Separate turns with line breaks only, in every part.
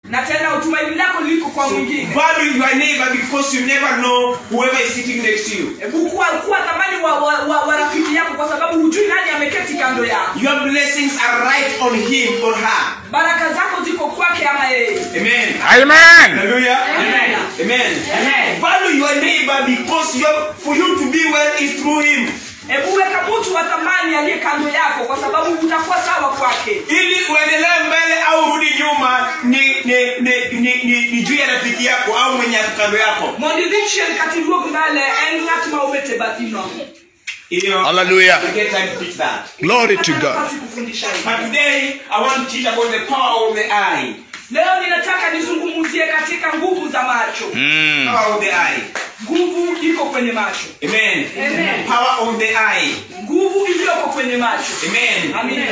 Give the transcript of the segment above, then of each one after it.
na tena tumaini lako liko kwa
So
mwingine
value your neighbor because you never know whoever is sitting next to you.
hebu kuwa kuwa thamani wa, wa, wa, wa rafiki yako kwa sababu hujui nani ameketi kando yako
Your blessings are right on him or her.
baraka zako ziko kwake ama yeye
Amen.
Amen.
Hallelujah.
Amen.
Amen.
Amen.
Value your neighbor because you're, for you to be well is through him.
hebu weka mtu wa thamani aliye kando yako kwa sababu utakuwa sawa kwake
ili uendelee mbele au urudi nyuma ni ni ni ni, ni, ni juu ya rafiki yako au mwenye ako kando yako
mondo idhi chien kata iduog mbele en ng'at ma obet e bathino
hiyo
Hallelujah.
we get time to teach that
Glory to
Hata
God.
nafasi kufundisha hivi.
but today i want to teach about the power of the eye
leo ninataka nizungumzie katika nguvu za macho
Mm.
power of the eye
nguvu iko kwenye macho
amen
Amen.
power of the eye
nguvu iliyoko kwenye macho
amen
amina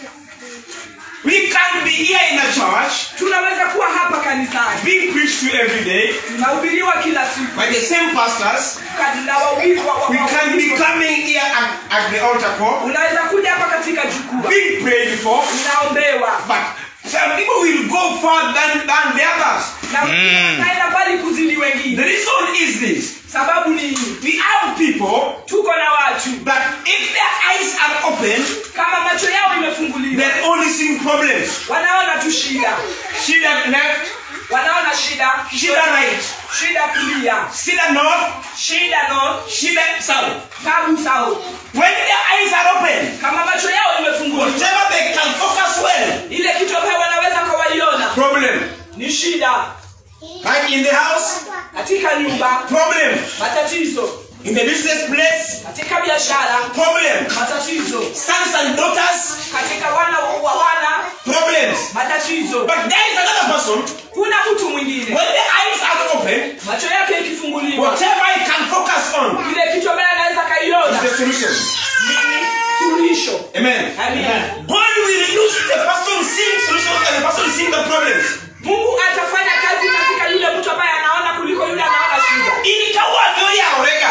we can be here in a church
tunaweza kuwa hapa kanisani
being preached to every day
tunahubiriwa kila siku
by the same pastors
Kadi- na wawili wa- wa-
we
wa-
can be coming here at, at the altar call
unaweza kuja hapa katika jukwaa
being prayed for
unaombewa
but some people will go far than, than the others
na naenda mbali kuzidi
The
wengine
reason is this.
sababu ni
We have people
tuko na watu
that if their eyes are open,
kama macho yao imefunguliwa
they're only seeing problems.
wanaona tu shida
Shida left,
wanaona shida
shida right,
shida kulia
shida north,
shida no
shida south.
tabu sao
When their eyes are open,
kama macho yao imefunguliwa
whatever they can focus well,
ile kitu ambayo wanaweza kawaiona
problem.
ni shida
Like in the house,
katika nyumba
problem.
matatizo
In the business place,
katika biashara
problem.
matatizo
Sons and daughters,
katika wana wa wana
problems.
matatizo
But there is another person,
kuna mtu mwingine
when the eyes are open,
macho yake ikifunguliwa
whatever he can focus on
ile kitu ambayo anaweza
is
kaiona
the solution.
ni suluhisho
Amen.
amina
God will use the person seeing solution and the person seeing the problems.
mungu atafanya kazi katika yule mtu ambaye anaona kuliko yule anaona shida
Ilikawa ndio ya oreka.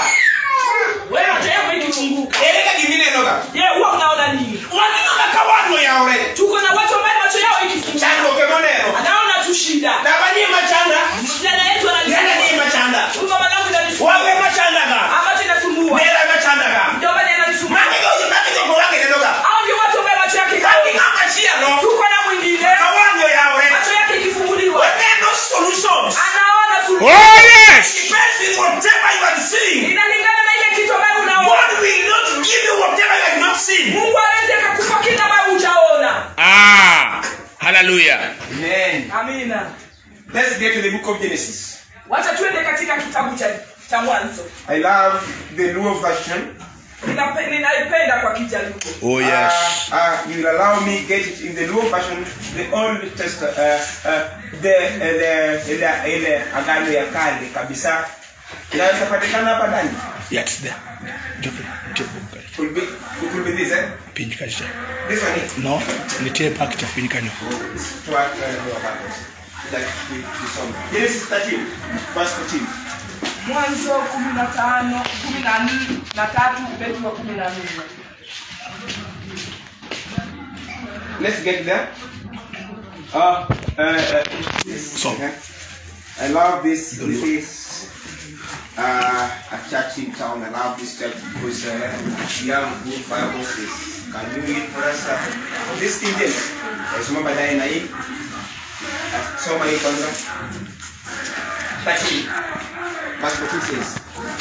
wewe macho yako ikifunguka
Ereka kimine noga.
je huwa unaona nini
Wanino na kawa ndio ya oreka.
tuko na watu ambaye macho yao ikifunguka
Chango kemonero.
anaona tu shida
Na bani machanda.
msichana yetu
Yana ni
ananisumbua
machanda.
Huyu mama yangu inanisumbua
Wawe machanda ga.
ambacho inasumbua
Nera machanda ga.
ndio maana inanisumbua
Mami go mami go kwa wake noga.
hao ndio watu ambaye macho yake
Kati
ikafunguka.
kama shia no.
tuko na mwingine
Kawa ndio ya oreka.
macho yake ikifunguliwa
When there are no solutions.
anaona
Oh
suluhisho
yes.
Depends on whatever you are seeing.
inalingana na ile kitu ambayo unaona
God will not give you whatever you have not seen.
mungu aweze akakupa kile ambayo hujaona
Ah. Hallelujah.
Amen.
amina
Let's get to the book of Genesis.
wacha tuende katika kitabu cha cha mwanzo
I love the Luo version.
Ninape- ninaipenda kwa kijaluo
Oh yes.
Uh, uh, you will allow me get it in the Luo version, the Old Testament, uh, uh, the uh, the ile ile agano ya kale kabisa. Inaweza patikana hapa ndani.
Yes there. Jope. Jope.
Could be it could be this eh?
Piny kacha.
This one it.
No. Nitie pak cha piny kanyo.
To act uh, about it. Like we, we saw. Genesis 13, verse 14.
mwanzo kumi na tano kumi na nne na tatu ubeti wa kumi na nne
Let's get there. Uh, uh, uh, this,
So.
okay. I love this. This is uh, a church in town. I love this church because uh, we have good Bible verses. Can you read for us? Uh, this King James. Nasoma baadaye na hii. Uh, Soma hii kwanza. 13. Verse 14 says.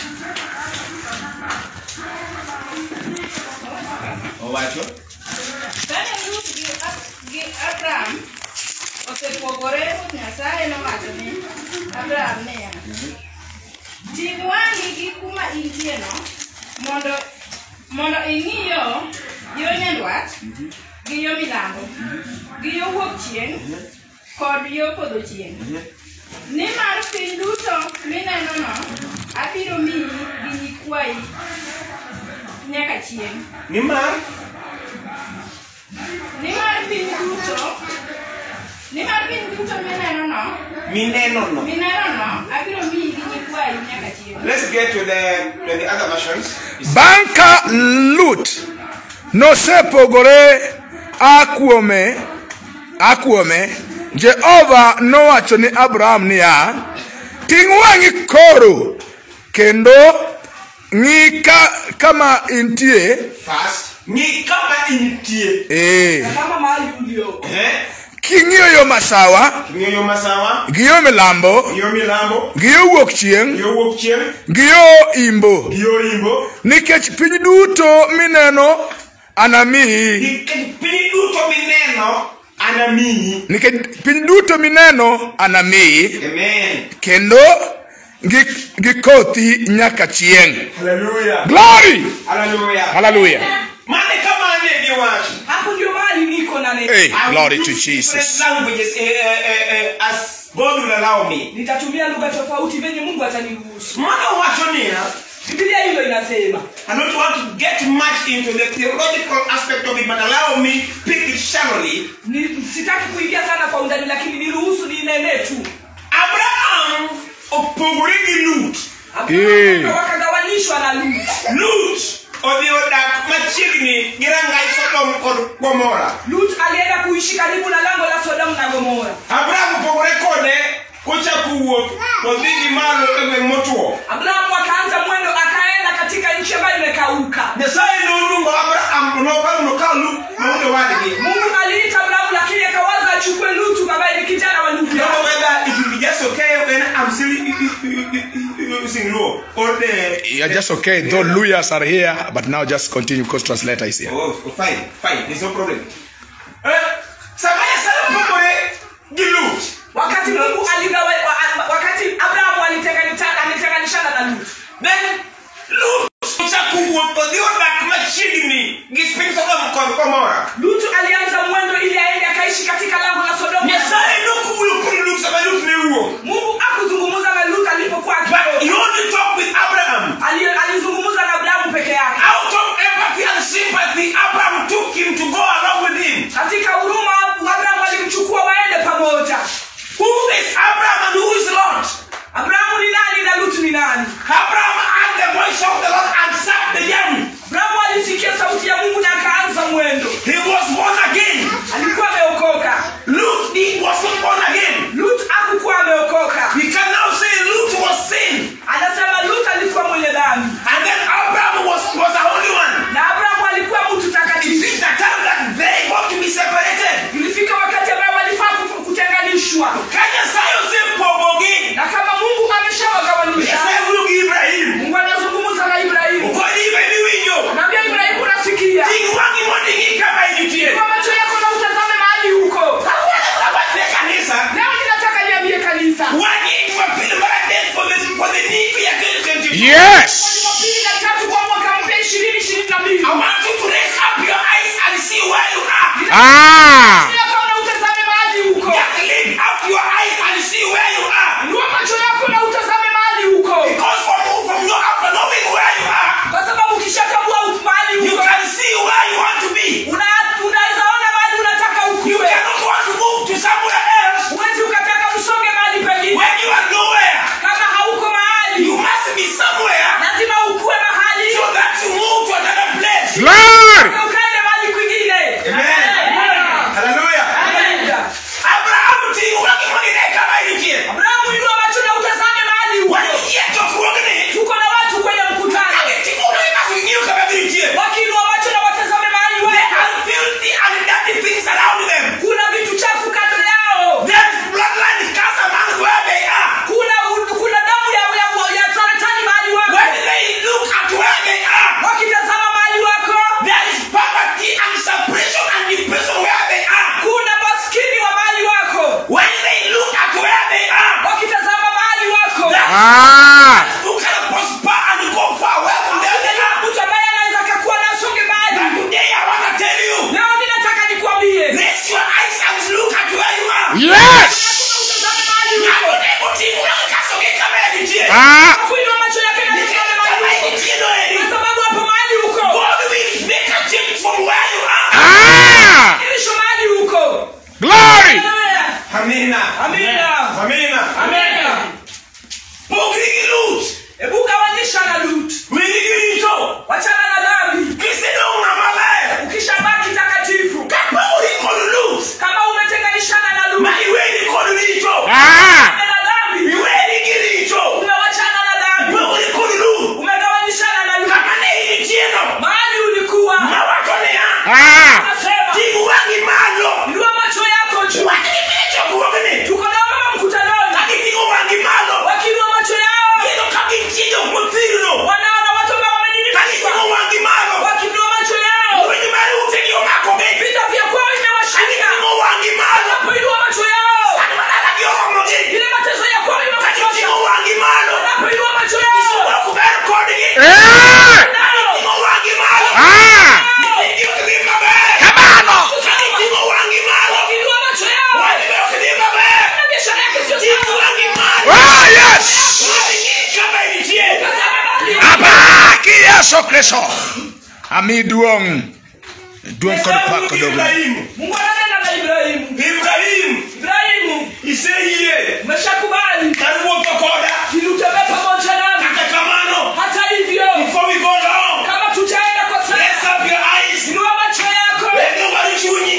Owacho.
Kane Ruth gi, gi Abram osepogore, Nyasaye nowacho ni Abram niya, ting' wang'i gi kuma intieno mondo mondo ing'i yo yo nyandwat gi yo milambo gi yo wuok chieng' kod yo podho chieng' nimar piny duto minenono abiro miyi gi nyikwayi nyaka chieng'
Nimar
nimar piny duto nimar piny duto minenono
mineno no.
minenono abiro miyi gi nyikwayi nyaka chieng'
Let's get to the to the other versions.
Bang' ka Lut nosepogore a kuome a kuome jehova nowacho ni abraham niya ting' wang'i koro kendo ng'i ka, kama intie
First, ng'i kama intie.
ee
Tazama mahali ulioko.
Eh?
king'iyo yo masawa
Ng'iyo yo masawa,
gi yo milambo
yo milambo,
gi yo wuok chieng'
yo wuok chieng',
gi yo imbo
yo imbo.
nikech piny duto mineno anamiyi
Nikech piny duto mineno anamiyi.
nikech piny duto mineno anamiyi
Amen.
kendo gi, gi kothi nyaka chieng'
Hallelujah.
glory
Hallelujah.
hallelujah
Mane kama ane giwacho.
Hapo ndio mahali niko na neno.
hey,
I will
glory to
use different
jesus
languages eh, eh, eh, eh, as God will allow me.
Nitatumia lugha tofauti venye Mungu ataniruhusu.
Mana wacho niya,
Biblia hilo inasema.
I don't want to get much into the theological aspect of it, but allow me pick it shallowly.
Ni, sitaki kuingia sana kwa undani lakini niruhusu ninene tu.
Abraham opogore gi Lut.
Eh.
Abrahamu wakagawanishwa na Lut.
Lut odhi odak machiegni gi rangai Sodom kod Gomora.
Lut alienda kuishi karibu na lango la Sodomu na Gomora.
Abraham opogore kode kochako wuoth todhi gi malo e gweng' motuo.
Abrahamu akaanza mwendo akaenda katika nchi ambayo imekauka.
Nyasaye noluongo Abraham nokawo nokawo Lut maude wadgi.
Mungu aliita Abrahamu lakini akawaza achukue Lutu ambaye ni kijana wa ndugu
Don't know
yake.
whether it will be just okay when I'm still using Luo or the
you're just okay though lawyers are here but now just continue because translator is here
Oh, fine, fine, there's no problem. Eh, sama Nyasaye opogore gi Lut.
Wakati Mungu aligawa wa- wakati Abrahamu alitenganisha alitenganishana na Lut.
Then Lut ochako wuoth odhi odak machiegni gi piny Sodom kod Gomora.
Lutu alianza mwendo ili aende akaishi katika lango la Sodomu.
Nyasaye nokuwuoyo kuom Lut sama Lut ne wuok.
Mungu akuzungumza na Lutu alipokuwa
But he
akitoka.
only talked with Abraham.
Ali- Alizungumza na Abrahamu peke yake.
Out of empathy and sympathy, Abraham took him to go along with him.
Katika huruma Abrahamu alimchukua waende pamoja.
Who is Abraham and who is Lot?
Abrahamu ni nani na Lutu ni nani?
Abraham heard the voice of the Lord and sat the journey.
Abrahamu alisikia sauti ya Mungu na akaanza mwendo.
He was born again.
Alikuwa ameokoka.
Lut he was not born again.
Lutu hakukuwa ameokoka.
We can now say Lut was sin.
Anasema Lutu alikuwa mwenye dhambi
And then Abraham was, was the only one.
na Abrahamu alikuwa mtu
It
takatifu.
is the time that they got to be separated.
Ilifika wakati ambao walifaa ku- kutenganishwa,
Kanya sayo se pogogi.
na kama Mungu ameshawagawanisha,
Say Ulu Ibrahim.
Mungu anazungumza na Ibrahimu,
Ukodi Ibrahim winjo.
anaambia Ibrahimu, nasikia
Ting wangi mondi ngi kama ijutie.
kwa macho yako na utazame mahali huko.
Kawala kabate kanisa.
Leo ninataka niambie kanisa,
Wani Jumapili mara dead for the for the need ya 2022.
yes
Jumapili na tatu kwa mwaka mpya ishirini ishirini na mbili
I want you to raise up your eyes and see where you are.
ah
yako na utazame mahali huko,
Just lift up your eyes and see where you are.
inua macho yako na utazame mahali huko,
Because from, from your after knowing where you are,
kwa sababu ukishatambua mahali
you
huko
can see where you want to be.
una- unaweza ona mahali unataka
You
ukuwe.
cannot want to move to somewhere else
Huwezi ukataka usonge mahali pengine
when you are nowhere.
kama hauko mahali,
You must be somewhere
lazima ukuwe mahali
so that you move to another place.
glory
na ukaende mahali kwingine.
Amen.
Amen.
Hallelujah.
Amen.
Abraham ti wagi moni ne kama ijutie.
Abrahamu, inua macho na utazame mahali huko.
Wani chokruogni.
Tuko na watu kwenye mkutano,
Kage timono eka king'iyo kama ijutie.
wakiinua macho na watazame mahali
There
wako.
are filthy and dirty things around them.
Kuna vitu chafu kando yao,
There is bloodline cast among where they are.
kuna kuna damu ya ya, ya saratani mahali
When
wako.
they look at where they are,
Wakitazama mahali wako,
there is poverty and separation and depression where they are.
kuna maskini wa mahali wako.
When they look at where they are,
Wakitazama mahali wako,
ah
who can prosper and go far away from where they are.
mtu ambaye anaweza akakuwa na asonge mahali.
But today I want to tell you,
Leo ninataka nikwambie,
raise your eyes and look at where you are.
yes
utazame mahali
Na
uko.
kutibu na kasoge kama yajitie.
ah
Kuinua macho yake na kutazama
Kama
mahali uko.
yajitie noeli.
Kwa sababu hapo mahali uko,
God will make a change from where you are.
ah
ilisho mahali uko.
glory
Hallelujah.
Amina.
Amina.
Amina.
Amina.
Pogri Lut.
Hebu gawanyisha na Lut.
Wigi rito.
Wachana na dhambi.
Kisidonga malaya.
Ukishabaki takatifu.
Kapori kod Lut.
Kama umetenganishana na Lut,
ma iweni kod richo
Ah.
na dhambi
iweni gi richo
umewachana na dhambi
ipogori kod lu
umegawanyishana na yule
kama ne intieno
mahali ulikuwa
mawacho niya
Ah.
nasema
ting' wang'i malo
inua macho yako juu
wach gi piny chokruogni
tuko na mama mkutanoni
ka giting'o wang'i malo
wakiinua macho yao
kendo ka gintie jok mothirno
wanaona watu ambao
ka
wamejinibisha
giting'o wang'i malo
wakiinua macho yao
lweny mar utegi omakogi
vita vya kwao
ka
imewashika
giting'o wang'i malo
wanapoinua macho yao
sani madalagi oromogi
ile mateso ya kwao
ka
imewachosha
giting'o wang'i malo
wanapoinua macho yao
ok ber kodgi
Eh.
giting'o wang'i malo
Ah.
nyithindgi ok dhi maber
Kamano.
ka giting'o wang'i malo
wakiinua macho yao
wadgi be ok dhi maber
na biashara yake sio
ting'
sawa
wang'i malo
Oh, yes.
Wadgi kama nitie
Abaki Yesu Kristo. Ami duong'. Duong' kod pak kod ogo.
Ibrahimu
Mungu ananena na Ibrahimu
Ibrahimu
Ibrahimu
iseyie
umeshakubali
kar wuotho koda
ili utembee pamoja nami
kata kamano
hata hivyo
before we go down
kama tutaenda kwa sasa
raise up your eyes
inua macho yako
wendo mar chunyi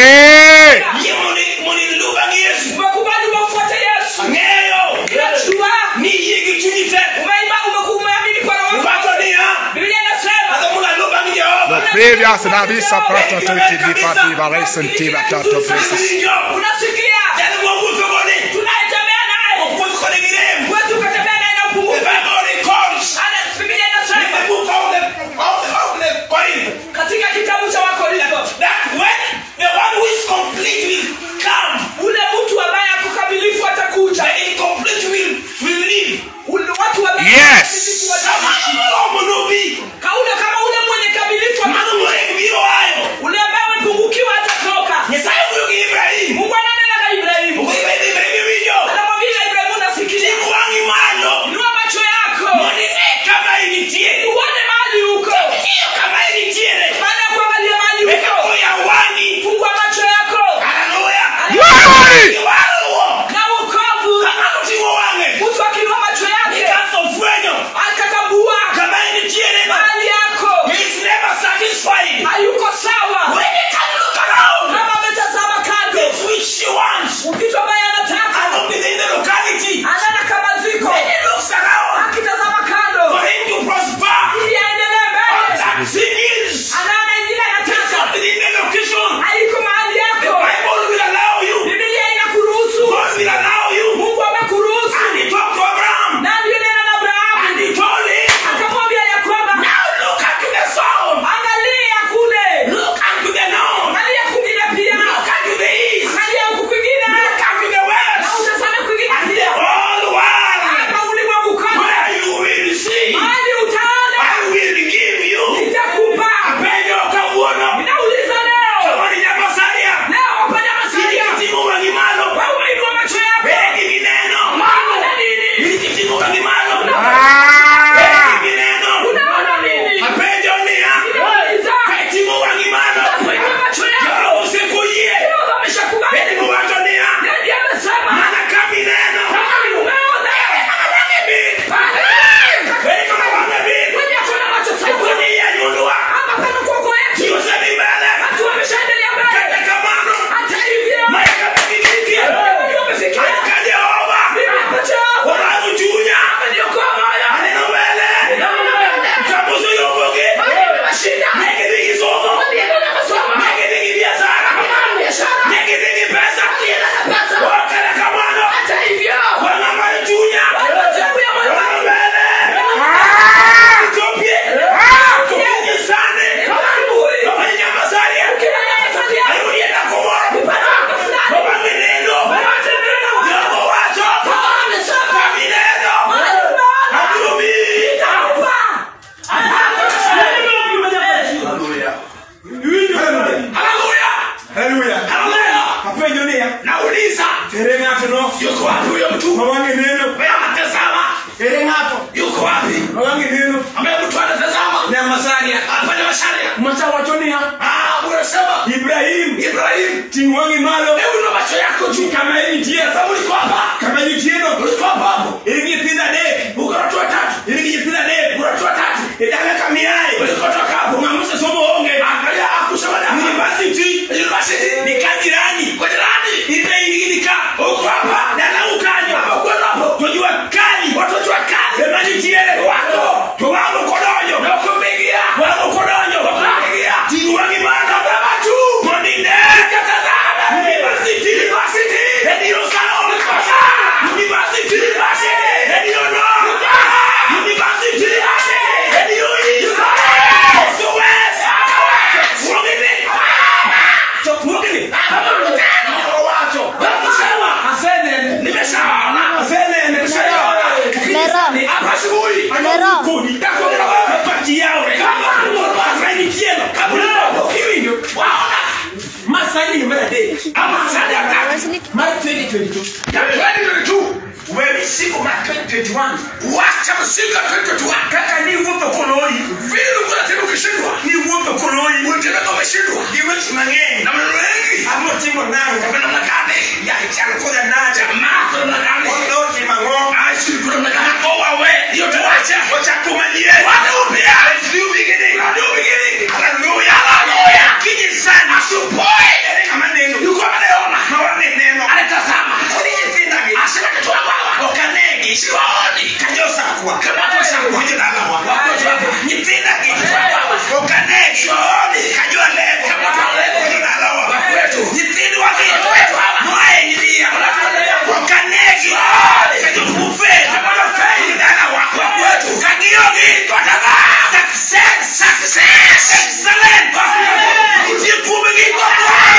Eh.
yie mondo mondo iluw bang' Yesu
umekubali umemfuata Yesu
ang'eyo
unajua
ni yie gi chunyi te
umeima umeku- umeamini kwa roho
wacho
wako
niya
Biblia inasema
adho mondo aluw bang' Jehova
Previous na visa prato to iti di pati varesen tiva tato presis.
Winjo,
unasikia
jal mwawuotho kode
tunayetembea naye
wuoth kode gi rem
huwezi ukatembea naye na
the
upungufu
Bible records
Ana- Biblia
in the
inasema
book of the of the of the Corinth
katika kitabu cha Wakorintho
that when the one who is complete will come
ule mtu ambaye ako kamilifu atakuja
the incomplete will will leave
Ule- watu ambaye
Yes.
kamilifu
sama
wataishi.
moromo nobi
kaule kama ule mwenye kamilifu
mano morem biro ayo
ule ambaye amepungukiwa atatoka
nyasaye wuoyo gi ibrahim
mungu ananena na ibrahimu
wuoyo gi ibrahim winjo
anamwambia ibrahimu nasikilia
ting' wang'i malo
inua macho yako
mondo ine kama initiere
uone mahali huko
ng'iyo kama initiere
baada ya kuangalia mahali
eka
huko
oya wang'i
fungua macho yako
haleluya
Glory.
iwaruo
na wokovu
ka ng'ato ting'o wang'e
mtu akinua macho yake
ikaso fwenyo
akatambua
kama initiere
mahali yako
is never satisfied
hayuko sawa
when they can look around
kama ametazama kando
things which she wants
kitu ambaye anataka
and not within the locality
anaona kama ziko
when he looks around
akitazama
for
kando
him to prosper
ili aendelee
all
mbele
that sin is
anaona ingine
is
anataka
not within the location
haiko mahali
the
yako
bible will allow you
bibilia inakuruhusu
god will allow you
mungu amekuruhusu
and he talked to abraham
na ndio nena na
and
abrahamu
he told him
akamwambia ya kwamba
now look unto the south
angalia kule
look unto the north
angalia kwingine pia
look unto the east
angalia huku kwingine
look unto the
na
west
utazame kwingine
and the
pia
whole world
hapa ulimwengu kote
where you will see
mahali utaona
I will give you
nitakupa
penyo kawuono
ninauliza leo
kama ni nyabasaria
leo wapanya masalia
ilikitimo wangi malo
wewe umeinua macho yako
bere gineno
unaona nini
ilikitimo wangi malo
Ah.
bere gineno
unaona nini
apenjo niya
ninauliza
ketimo wangi malo
umeinua macho yako
jalo usekuye
leo ameshakubali
bere muwacho niya
ndiye amesema
mana kami neno
kama ni umeona
wange bin bere kama wange bin
kwenye kuna macho sawa
kuni ya nyundua
hapa kama kwako yetu
yosemi mbele
watu wameshaendelea mbele
kata kamano
hata hivyo
mayaka bigiriki
ndio umefikia
Alika Jehova
mimi hapa chao
Orangu chunya
niokoa moyo
Aneno mbele Kamusu yoboge
Nimeshinda.
Negedigi somo
Niende na masomo.
Negedigi biashara
biashara.
Negedigi pesa
Niende na pesa.
Wakala kamano
hata hivyo
Wangama chunya
Majabu ya moyo
Wangu
wangu.
mbele
Ah.
Ethiopia Kupingi sane
Asubuhi.
Kama nyama saria
Kila nafasi yako.
Ayuri enda kumoro
Nipate wako fulani.
Baba meneno
Wote neno.
Yobo wacho
Baba amesema.
Kami neno
Mahali umeona.
Adumi
Nitakupa.
Hallelujah Hallelujah
Hallelujah.
Hallelujah
Apenjo niya.
Nauliza
Ere ng'ato no.
yuko wapi huyo mtu
Mawange neno.
ambaye anatazama
Ere ng'ato.
yuko wapi
Mawange neno.
ambaye mtu anatazama
Nyamasaria.
apande masharia
Macha wacho niya.
ah unasema
Ibrahim.
Ibrahim
Ting' wang'i malo.
hebu na macho yako juu
Kama enitie.
sababu uliko hapa
Kama nitieno.
uliko hapa hapo
Ere gi nyithindo adek.
uko na watu watatu
Ere gi nyithindo adek.
uko na watu watatu
E dala kama iaye.
ulikotoka hapo
Ung'amusa somo onge.
angalia akusema da
University.
university
Ni ka jirani.
kwa jirani
Ine in
Nimeshaona.
Venene.
Nimeshaona.
Lero.
Hapa asubuhi.
Lero.
Kuni. Nitakwambia wewe mapati yao. Kama mtoto wa Fred Tieno. Kabla hapo. Hivi ndio. Waona. Masani ni mede. Ama sadi atatu. Ma 2022. Ya 2022. Wewe siku ma 2021. Wacha msinga 2021. Kaka ni upe koloi. Vile kuna tena ukishindwa. Ni upe koloi. Unataka kama umeshindwa. Ni wewe tunangeni. Na maneno mengi. Hapo timu nangu. Kwa namna gani? Ya chana kwa naja. Ma kwa namna gani? Kwa noti mango. Aishi kwa namna gani? Kwa wewe. Ndio tuacha. Wacha kumanyie. Wacha upya. Let's do beginning. Let's do beginning. Hallelujah. Hallelujah. Kiji sana. Asupoe. Kama neno. Yuko anaona. Maone neno. Anatazama. Ulijipinda gani? Asema kitu baba. Okanegi. Siwaoni. Kanyosa kwa. Kama kwa sababu hiyo na lawa. Wako tu hapo. Nyipinda gani? Okanegi. Siwaoni. Kajua leo. Kama kwa leo hiyo na lawa. Wako wetu. Nyipindi wa kitu wetu hapa. Mwae nilia. Okanegi. Siwaoni. Kajua kufe. Kama kwa fei na lawa. Wako wetu. Kagiogi. Kwa taba. Success. Success. Excellent. Jikume kwa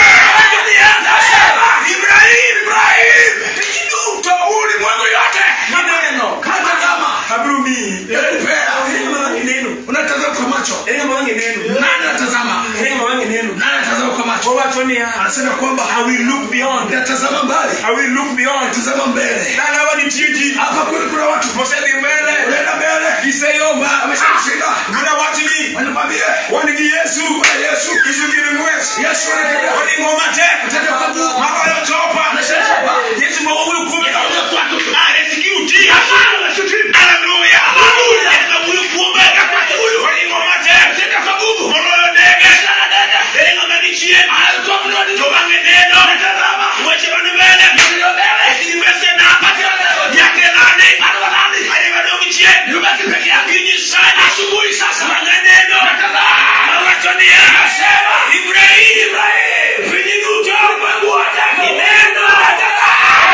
Ibrahim, Ibrahim, pijiduto ulimwengu yote ni neno. Katazama Habrumi, yakupea hema ni neno. Unatazama kwa macho, hema ni neno. Nani anatazama? Hema ni neno. Nani anatazama kwa macho? Kwa watu ni anasema kwamba I will look beyond. Natazama mbali. I will look beyond. Tazama mbele. Na hawa ni tiji. Hapa kweli kuna watu. Mosedi mbele. Unaenda mbele. Kiseyomba ameshashinda. Kuna watu ni wanakwambia wanigi Yesu. Yesu. Isukiri mwezi. Yesu anakwambia wani ngoma te. Tata kwa Mungu. Mama anatopa. Anashashinda. Yesu mwa huyu kumbe kama watu. Ah, execute. Hallelujah. Hallelujah. Na huyu kumbe kama huyu wani ngoma te. Tata kwa Mungu. Mwana ndege. Ndege ngoma ni chie. Alikuwa mnodi. Tobange neno. Natazama. Mwache bani mbele. Ndio mbele. Nimese na pati yake nani? Bado nani? Hadi bado mchie. Yubaki peke yake ni sana. Asubuhi sasa. Mwanga neno. Natazama. Mawatonia. Nasema. Ibrahim. Ibrahim. Vijiduto. Mungu wote. Ni neno. Natazama.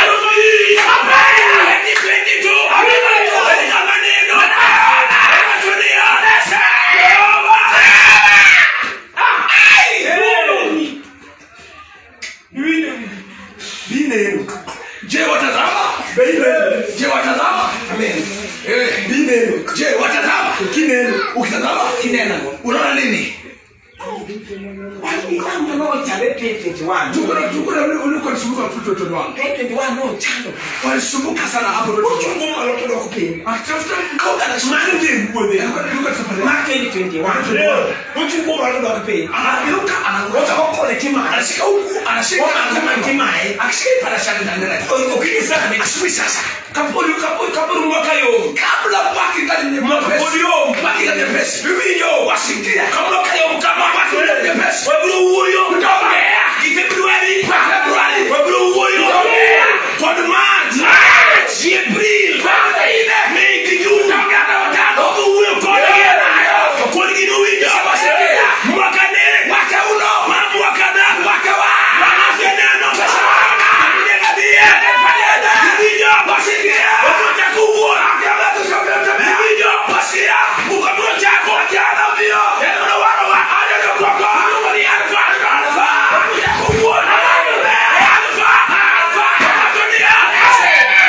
Je, watazama? Je, watazama? Amen. Eh, bineno. Je, watazama? Kineno. Ukitazama kinena. Unaona nini? Tuko na tuko na ule ule kwa sumbuka mtoto mtoto wangu. Walisumbuka sana hapo ndio. Atafuta mboga na shimani ndiye mbode. Alikuwa anatoka safari. Anageuka anangoja kwa kole kima. Anashika huku, anashika anasema kima. Akishika para shaka ndani yake. Ukini sana amesui sasa. Kapoli kapoli kapoli mwaka yo. Kabla baki ndani ni mwaka. Kapoli yo baki ndani pesa. Bibi yo wasikia. Kabla kayo kama baki ndani pesa. Wewe huyo utaongea. Februari, Februari. Wewe huyo utaongea. Kwa March, March, April, May, June. Utaongea na watano. Wewe huyo utaongea nayo. Kwa nini window? Wasikia. Mwaka ne, mwaka uno. Mwaka na, mwaka wa. Wanafya neno. Pesa wana. Ndio bia. Fanyada. Video wasikia. Ukuta kubwa. Akaba tushoka tabia. Video wasikia. Ukapo chako. Akiana vio. Ndio wana wa. Aje ndio kwako. Mungu ni alfa. Alfa. Ukuta kubwa. Alfa. Alfa. Wakatunia.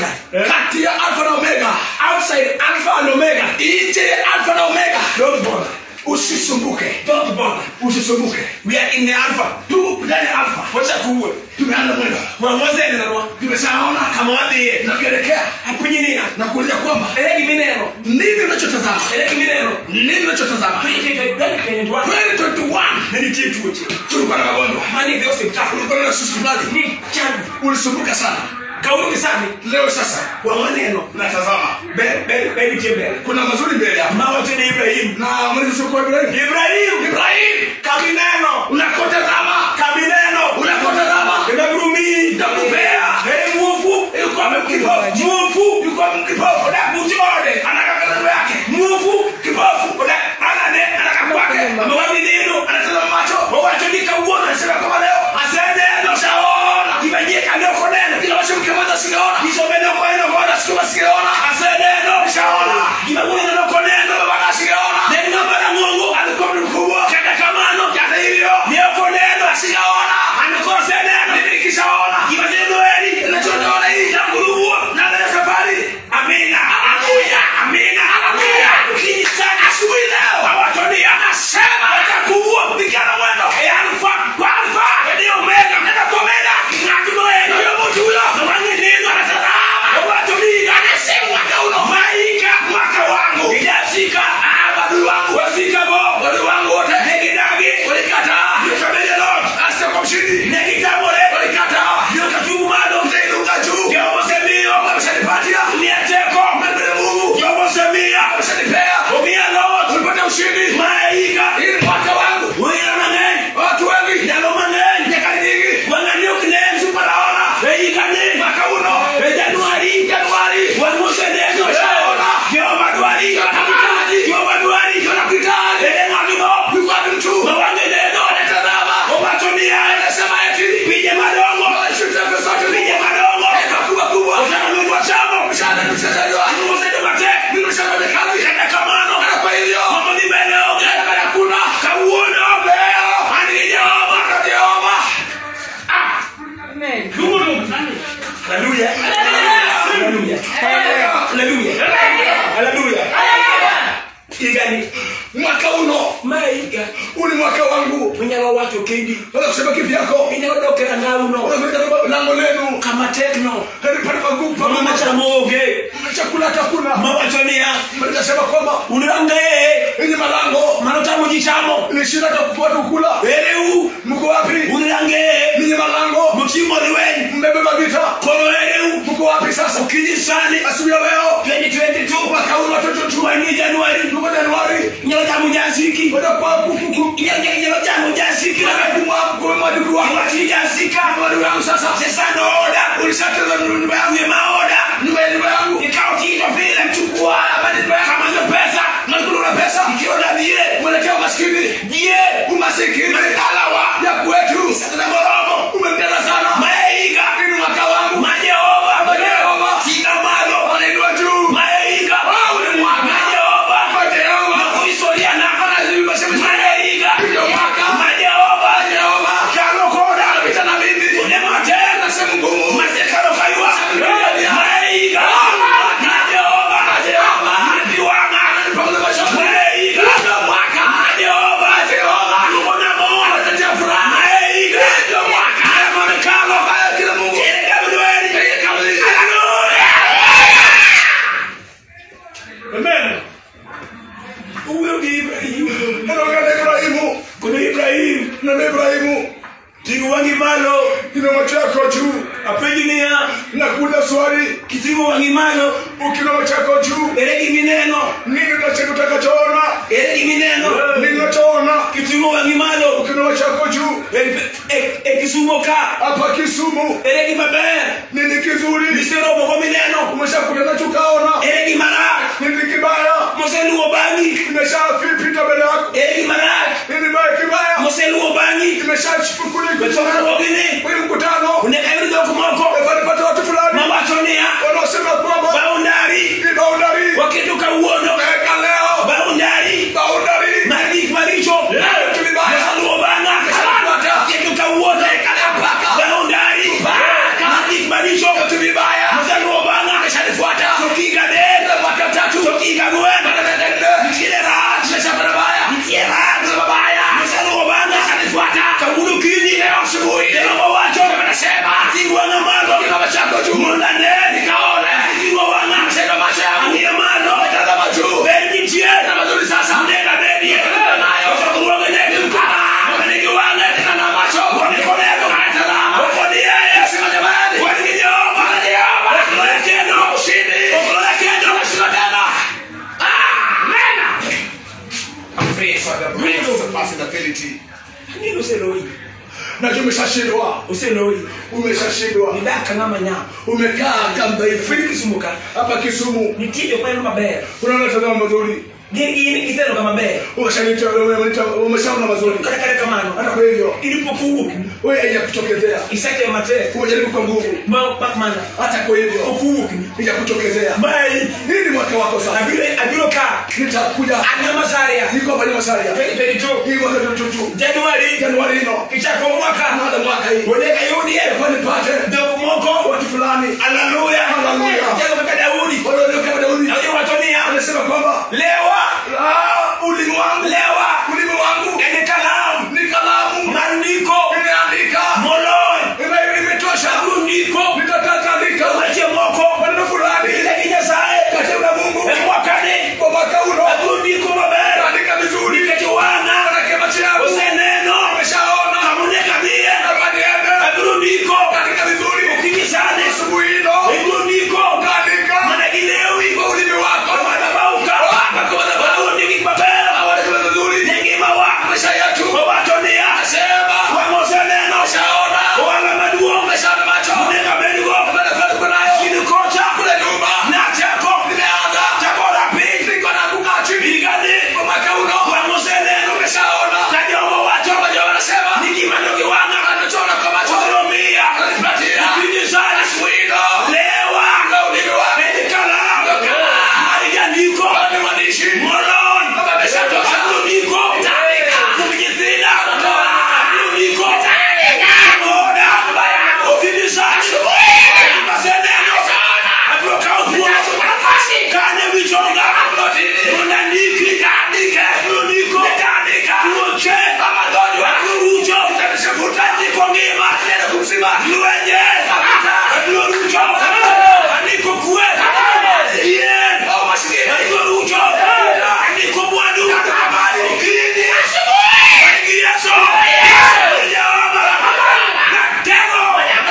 Eh?
kati ya alfa na omega
outside Alpha and Omega.
nje ya alfa na omega
Don't bother.
usisumbuke
Don't bother.
usisumbuke
We are in the Alpha.
tu ndani ya alfa
Wacha kuwe.
tumeanza mwendo
Mwangoze ni nani?
tumeshaona
Kama wapi?
nakielekea
Hapunyi nini?
na kuuliza kwamba
Eleki mineno.
nini unachotazama
Eleki mineno.
nini unachotazama 2021
Nini kitu hicho?
tulikuwa na magonjwa
Mani ndio hospitali.
tulikuwa na susumali
Ni changu.
ulisumbuka sana
Kaulu kisani.
leo sasa
Kwa maneno.
natazama
Be be be be.
kuna mazuri mbele hapa
Mawa tena Ibrahim.
na mwenyezi Mungu Ibrahim
Ibrahim.
Ibrahim
Kabineno.
unakotazama
Kabineno.
unakotazama
Inagurumi.
Nakupea.
Eh mwofu.
yuko kipofu
Mwofu.
yuko kipofu
Oda mutiode.
anataka kando yake
Mwofu.
kipofu
Oda anane anaka kwake. Amewapi neno.
anatazama macho
Wawachonika uona.
anasema kama leo
Asende ndo
shaona
Kibanyeka ndio koneno.
kila washo mkemaza sigaona
Kisomeno kwa ino kwa
sikiwa sigaona
Asende ndo
shaona
Kibabuya ndo koneno.
baba sigaona
Neno namba la Mungu
alikuwa mtu mkubwa
kata kamano.
hata hivyo
Ndio koneno.
sigaona
Anakose neno.
mimi nikishaona
Kibazeno eli.
ninachoona hii
Tanguruwa.
na leo safari
Amina. Haleluya. Amina. Haleluya. Ukijisanya asubuhi leo. Hawatoni anasema watakuua kupigana mwendo. Eh, alfa kwa alfa. Ndio omega. Nenda kwa omega. Ngatumoeni. Huyo mtu huyo. Mwangi neno anatazama. Hawatoni anasema mwaka uno. Maika mwaka wangu. Ijafika. Ah, badui wangu. Wafika bo. Badui wangu wote. Negidagi. Walikataa. Ndio kabili Lord.
hasa kwa mshindi
Negitamore.
walikataa
Ndio katubu mado.
utainuka juu
Ndio mosemio.
wameshanipatia
Niateko.
mbele Mungu
Ndio mosemia.
wameshanipea
Umia Lord.
ulipata ushindi
Maika.
hii ni mwaka wangu
Wira mang'eny.
watu wengi
Ndalo mang'eny.
nyakati nyingi
Wang'ani ok nen.
supanaona
Eikani.
mwaka uno
E Januari.
Januari
Wan moseneno.
Ushaona.
Jehova dwari.
Wanakuhitaji.
Jehova dwari.
Wanakuhitaji.
Ere ng'ato
yuko wapi mtu
Ma wang'e neno.
anatazama
Owacho niya.
anasema eti
Pinje madongo.
wanashuta pesa zote
Pinje madongo.
Eka kubwa kubwa
Otano lugu chamo.
mshahara mshahara
Mosendo matek.
mimi mshahara kazi
Kata kamano.
na kwa hivyo
Mambo ni mbele onge.
Barabara kuna
Kawuono.
leo
An gi Jehova.
Bwana Jehova
Hallelujah. Hallelujah. Hallelujah. Hallelujah. Igani.
mwaka uno
Maiga.
huu ni mwaka wangu
Unyalo wacho kendi.
wala kusema kivyako
Inyalo dokera ngauno.
unaweka lango lenu
Kama tekno.
hadi pale magumu
Mama
pamoja
machamo oge.
chakula hakuna
Mawacho niya.
nasema kwamba
Unange.
yenye malango
Mano tamo jichamo.
ni shida hata kufuata kukula
Ereu.
mko wapi
Unange.
ninyi malango
Mutimo liwen.
mmebeba vita
Kono ereu.
mko wapi sasa
Ukinyisani.
asubuhi ya leo
2022.
mwaka uno watoto tu
Wani Januari.
mko Januari
Nyalo tamo jasiki.
kwenda kwa kuku
Nyalo nyalo tamo jasiki.
kwa madudu wangu
Iwachi jasika.
madudu yangu sasa
Sesano oda.
ulishateza nyumba yangu
Uye maoda.
nyumba ya nyumba yangu
Ikaw kito vile.
chukua habari nyumba yangu
Kama ndio pesa.
nakula na pesa
Ikiona vile.
mwelekea umaskini
Die.
umasikini
Alawa.
ya kwetu
Sasa moromo.
umempenda sana
Maiga.
ini mwaka wangu
Majehova.
Majehova.
Tina malo.
wanainua juu
Maiga.
Ule mwaka.
Majehova.
kwa Jehova
Makuisoria na.
anazima sema
Maiga.
ndio mwaka
Majehova.
Jehova
Kalo koda.
pita na mimi
Unemate.
na sehemu ngumu
Masekano kaiwa. Maiga. Majehova.
Majehova.
Mapiwanga.
pamoja na shamba
Maiga.
mwaka
Majehova.
Jehova
Tukona mo.
anatetea furaha
Maiga.
ndio mwaka
Haya mamekalo.
haya kila Mungu
Ile Gabrieli.
yeye kama hivi
Hallelujah. Amen. Huyo ni Ibrahimu.
anaongea na Ibrahimu
Kuna Ibrahimu.
na na Ibrahimu
Tigu wangi malo.
ina macho yako juu
Apenji niya.
na kuuliza swali
Kitigu wangi malo.
ukiwa macho yako juu
Ere gimi neno.
nini unacho utakachoona
Ere gimi neno.
nini unachoona
Kitigu wangi malo.
ukiwa macho yako juu
E- e- e kisumo ka.
hapa Kisumu
Ere gima ber.
nini kizuri
Misero mogo mineno.
umeshakuta nacho ukaona
Ere gima rak.
nini kibaya
Moseluo bangi.
imeshapita mbele yako
Ere gima rak.
nini mbaya kibaya
Moseluo bangi.
imeshachukuliwa
Betokaro gini.
kwenye mkutano
Uneka yuri doko moko.
walipata watu fulani
Mawacho niya.
wanaosema kwamba
Boundary.
ni boundary
Wakiduka uono.
weka leo
Boundary.
boundary
Marik maricho.
Vitu vibaya.
Masaluo banga.
Umeshapata.
Wakiduka uono.
Paka.
Boundary.
Paka.
Marik maricho.
vitu vibaya
Masaluo banga. praise.
For the praise surpassing ability.
Nini useloi?
Najua umeshashindwa.
Useloi.
Umeshashindwa.
Nidaka ngama nya.
Umekaa kamba
Fili
hivi
kisumuka.
hapa Kisumu.
Nitie kwa ino maber.
Unaona tazama mazuri.
Gini kisero kama maber.
Umeshanita umeshaona mazuri.
Kata kale kamano.
Hata kwa hivyo
Ilipokuwa
wewe haijakutokezea.
isake mate.
Umejaribu kwa nguvu.
Ma bakmana.
Hata kwa hivyo
Okuwa.
haijakutokezea.
Mai.
Hii ni mwaka wako sasa.
Abiro abiro ka.
Nitakuja.
Anyama saria.
Niko hapa Masaria.
Pedi pedi tu.
Hii mwaka tututu.
Januari.
Januari ino.
Kichako mwaka.
Baada mwaka hii.
Oneka yudi.
Kwa nipate
Ndio moko.
watu fulani.
Haleluya.
Haleluya.
Jago kaka Daudi.
Wale walio kama Daudi.
Ndio watonia.
Anasema kwamba
Lewa.
ah, ulimi wangu
Lewa.
ulimi wangu
Ene kalamu.
ni kalamu
Maandiko.
imeandika
Molon.
Ime- imetosha
Rundiko.
nitatandika
Wache moko.
maneno fulani
Ile kinyasaye.
katika na Mungu
Mwakani.
kwa mwaka uno
Rundiko maber.
andika vizuri
Nikejuana.
manake macho yangu
Useneno.
ameshaona
Kamune kabie.
hapa niende
Rundiko.
andika vizuri
Kinyisane.
asubuhi ino
Rundiko.
andika
Managilewi.
kwa ulimi wako
Madabauka. Rundiki maber.
awalekele vizuri
Nyingima wa.
maisha yetu
Wawatonia.
sema
Wamoseneno.
ameshaona
Wala maduong'.
ameshaona macho
Nega bedugo.
Mbele kwetu kunayo
Chini kocha.
kule nyuma
Na chako.
nimeanza
Chako rapi.
niko na kukaa chini
Igani.
kwa mwaka uno
Wamoseneno.
umeshaona
Kajongo wacho.
Wajua wanasema
Nikimandoki wana.
anachora kwa macho
Oromia.
ananipatia
Kinyisane.
swino
Lewa.
na ulimi wake
Medikala.
Medikala.
Marijandiko.
ni mwandishi
Molon.
Baba ameshatosha.
Rundiko.
Itaandika.
Kumjithina.
Anatoa.
Rundiko.
Itaandika.
Moda. Ukinisani. Maseneno. Abrokautwa. Kane vichonga. Unandiki. Rundiko. Uoche. Akurucho. Andiko ngima. Luenye. Abrorucho. Andiko kue. Yen. Andiko rucho. Andiko mwandu. Kini. Wengi Yesu. Jehova. Natego.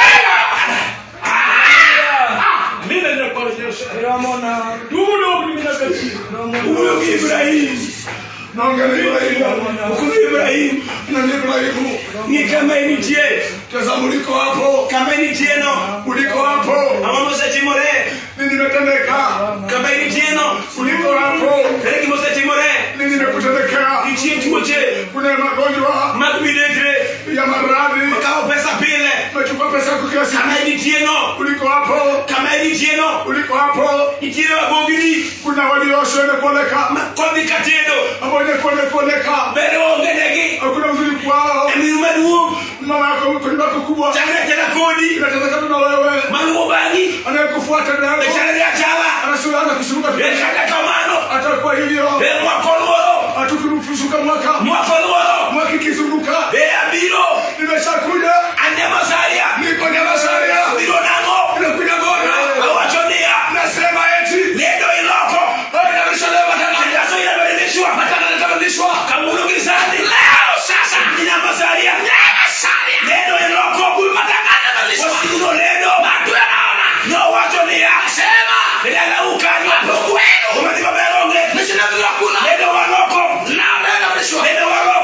Huyo ni Ibrahim.
naongea na Ibrahimu
Huyo Ibrahim.
na ni Ibrahimu
Ni kama initie.
tazama uliko hapo
Kama initieno.
uliko hapo
Ama mose timore.
nini imetendeka
Kama initieno.
uliko hapo
Kare ki mose timore.
nini imekutendekea
Nitie tuoche.
kuna magonjwa
Mag midekre.
ya maradhi
Kao pesa pile.
umechukua pesa yako kila siku
Kama initieno.
uliko hapo
Kama initieno.
uliko hapo
Nitiere wabogini.
kuna walioshwa imekuoneka
Kodhi katedo.
ambao imekuoneka
Bere onge negi.
hakuna uzuri kwao
Emiru maduong'.
mama yako mkulima wako kubwa
Chakre tena kodi.
inatazaka tu na wewe
Maluwo bang'i.
anayekufuata nayo
Echalre achala.
anasulaana kusuluka tu
Ekata kamano.
atakuwa hivyo
E mwako luoro.
hatukurupusuka mwaka
Mwako luoro.
mwaka ikizunguka
E abiro.
nimeshakuja
Ane masaria.
niko nyamasaria
Biro nang'o.
inakuja gona
Awacho niya.
nasema eti
Lendo iloko.
inabishalewa matanga
Tangazo inabadilishwa.
matanga inatabadilishwa
Kamulo gizani. Leo sasa. Nina masaria. Masaria. Lendo iloko. Matangazo yanabadilishwa. Wasikuno lendo. Watu yanaona. No wacho niya. Sema. Nidala ukanywa. Hapo kwenu. Umetiba beronge. Nishina bila kuna. Lendo waloko. Na lendo walishwa. Lendo waloko.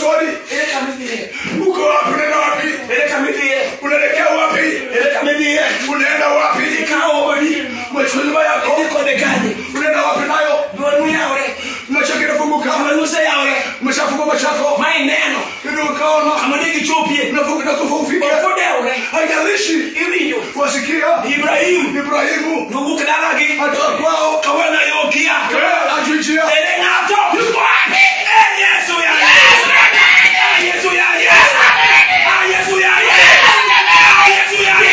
swali
ere kamidhie
uko wapi unaenda wapi
ere kamidhie
unaelekea wapi
ere kamidhie
unaenda wapi
ikawo odi
machumba yako
idhi kode kanye
unaenda wapi nayo
dwanu yawre
macho kinafunguka
kamanuse yawre
umeshafungua macho yako
ma ineno
ndio ukaona
kamanigi chopie
unafunga na kufa ufike
kodewre
haijalishi
iwinjo
wasikia
ibrahim
Ibrahimu
nowuok dalagi
atoka kwao
kawena yokia
Eh, ajuijia
ere ng'ato yuko wapi Eh, yesu ya yesu Ah, yesu ya yesu Ah, yesu ya yesu Ah, yesu ya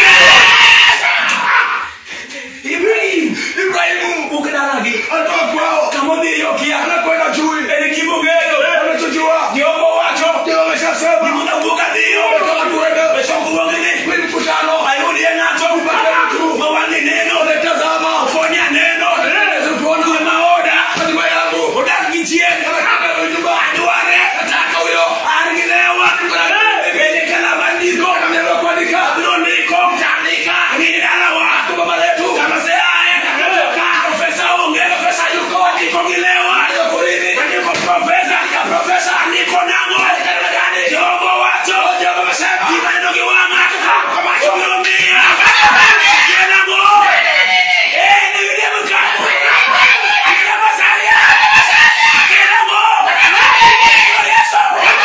yesu ibrahim
Ibrahimu
wuok dalagi
atoka kwao
kamodhi yokia
anakwenda chui
ere gimogeyo
anachojua
jehova wacho
ndio ameshasema
gimona wuok adhiyo
kama tuende
wechokruogni
kwenye mkutano
ayudie ng'ato mawang'i neno
tazama
fonya neno
Eleza tuona
kwe maoda
hatima yangu
odak gi chien
Nataka nyumba
adware
nataka huyo
an gi lewa bende kalama ndiko
Kama kuandika
abiro ndiko tandika ng'ini dalawa
baba letu
kama se aye profesa onge profesa yuko andiko gi lewa andiko profesa profesa andiko nang'o jogo wacho jogo masema gimaneno gi wang'a obiro miya Gin nang'o eh nigidiem ka Gidiem masalia Gin nang'o Yesu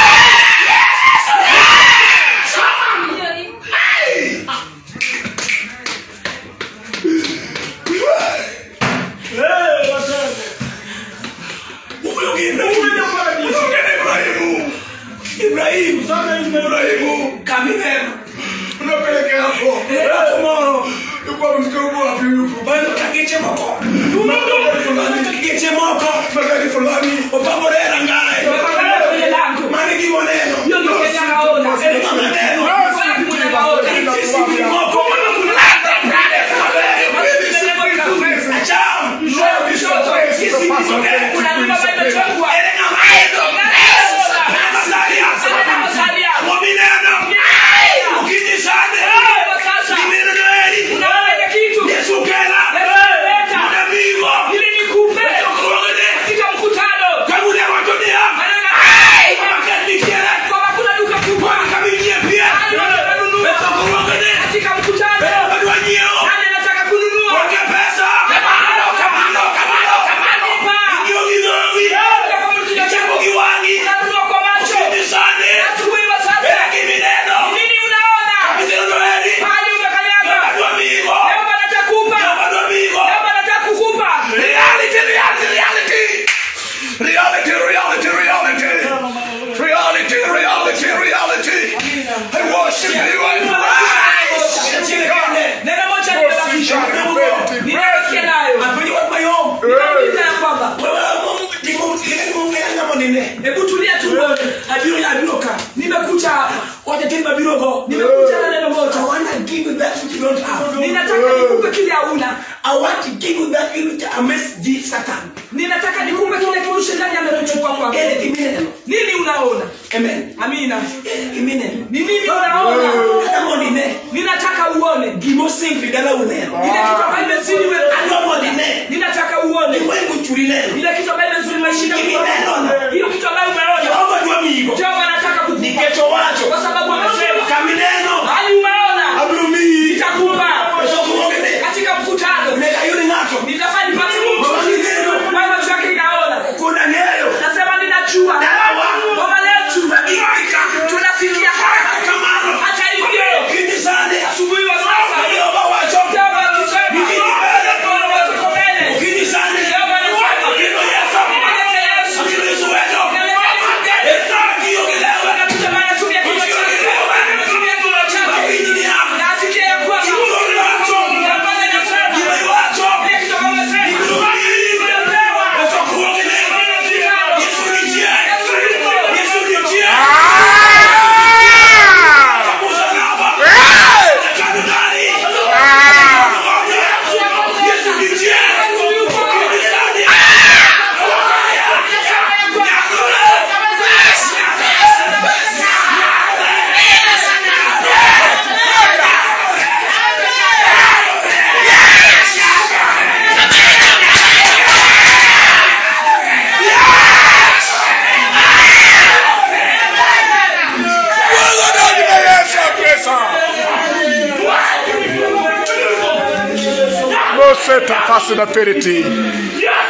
Huyo gi Ibrahimu
Ibrahimu
Ibrahimu
Ibrahimu
kamineno
unapelekea hapo
Eka tomorrow
yuko mkubwa wapi yuko
bado kageche moko geche moko
magari fulani
opamore rangae mane gi moneno maneno Sisi moko acham sisi ere ng'amaedo masalia momineno ukinyisane gimineno eri yesu kela mudabigo chokruogene kagune wacho niya makanikiere kamigie pia chokruogene adwa nyieo onge pesa kamano kamano kamano kamano ing'iyo gi dhogi ichako gi wang'i ukinyisane ere gimineno kamiseneno eri adwa migo adwa migo reality reality reality
reality reality reality reality reality reality I worship you I praise
hebu tulia tu abiro abiro ka nimekuja hapa wacha tena mabiro go nimekuja na neno moja I want to give you that which you don't have ninataka nikupe kile hauna I want to give you that which amaze the Satan ninataka nikupe kile kitu shetani amechukua kwako ile kimineno nini unaona amen amina ile kimineno ni nini unaona hata monine ninataka uone gimosingi dala uneno ile kitu ambayo imezidi wewe ando monine ninataka uone wewe churi neno ile kitu ambayo imezidi maisha yako hiyo kitu ambayo umeona Jehova ndio migo Jehova anataka kukupa nikecho wacho kwa sababu amesema kamineno hali umeona abrumi nitakupa katika mkutano nitayuri nacho nitafanya nipate mtu kwa macho yake inaona kuna neno nasema ninajua baba letu tunafikia hapa hata hivyo asubuhi wa sasa Jehova akisema Bwana watuko mbele Jehova anasema Yesu Yesu
Seta Pasina Periti.